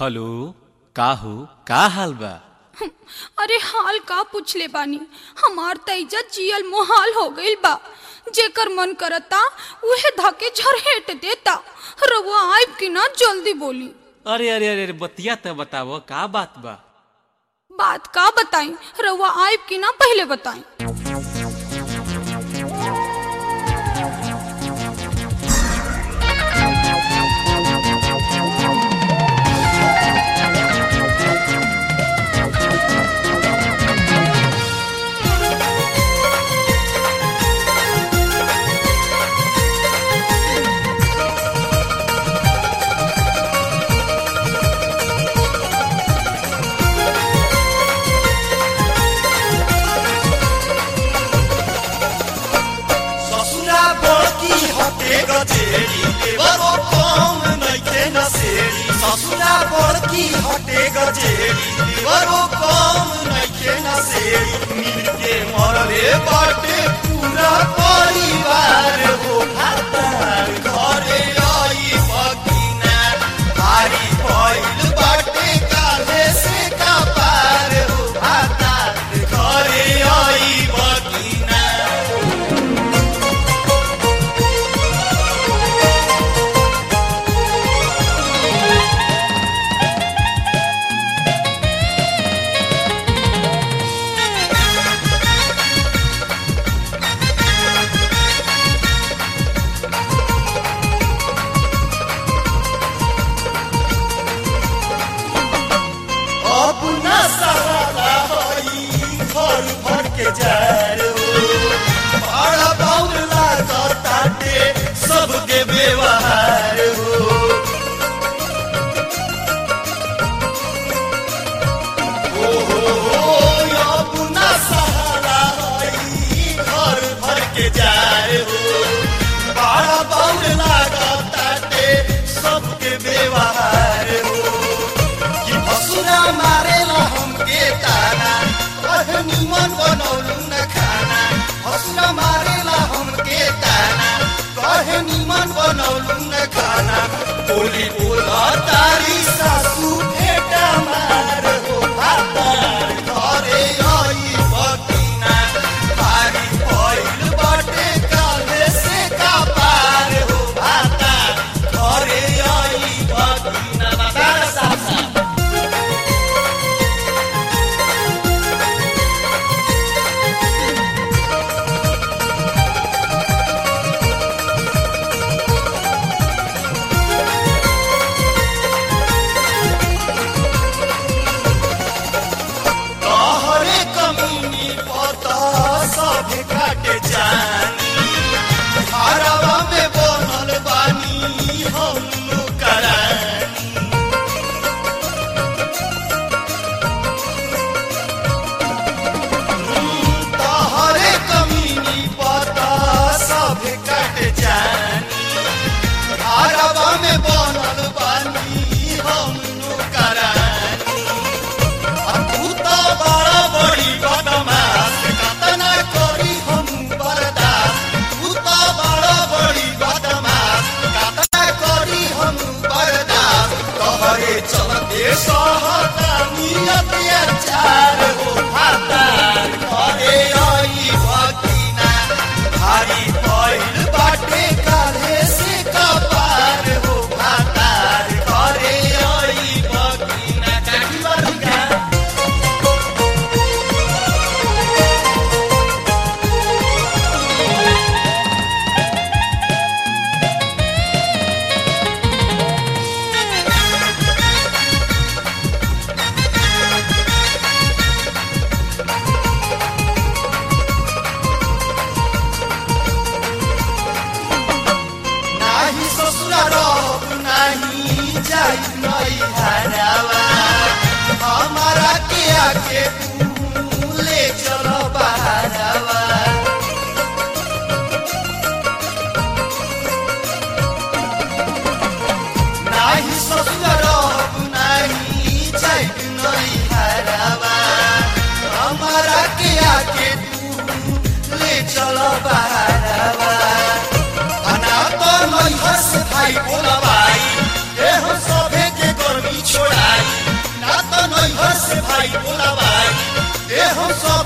hello का हो का हाल बा अरे हाल का पूछले बानी हमार त इज्जत जियल मोहाल हो गइल बा जेकर मन करता उहे धके झरहेट देता रउआ आइब कि ना जल्दी बोली अरे अरे अरे अरे, बतिया त बताव का बात बा बात का बताई रउआ आइब कि ना पहले बताई ससुरा बड़की हटे गजेरी देवरो कम नइखे नसेरी ससुरा बड़की हटे गजेरी देवरो कम नइखे नसेरी मिलके मरले बाटे पूरा परिवार हो हातार घरे आई बगिना भारी भइल बाटे काले से कपार हो हातार घरे आई बगिना अपना सहारा हई घर भर के जार हो बड़ा बाउल लागताटे सबके व्यवहार हो ओ हो हो अपना सहारा हई घर भर के जार हो बड़ा बाउल लागताटे सबके व्यवहार हो कि भसुरा मारेला हमके ताना कहे निमन बनौलू न खाना भसुरा मारेला हमके ताना कहे निमन बनौलू न खाना बोली बोला तारी सासू भेटा मार हो भातार घरे आई बकिना भारी भइल बाटे काले से का पार हो भातार घरे आई बकिना बतार सासा तोहरे कमीनी पता सब काटे जानी हरवा में बनल बानी हम करानी तोहरे कमीनी पता सब काटे जानी हरवा में बनल बानी हम करानी तू तो बड़ा बड़ी बदमाश कतना करी हम बर्दाश्त भाई बोला भाई ए हम सब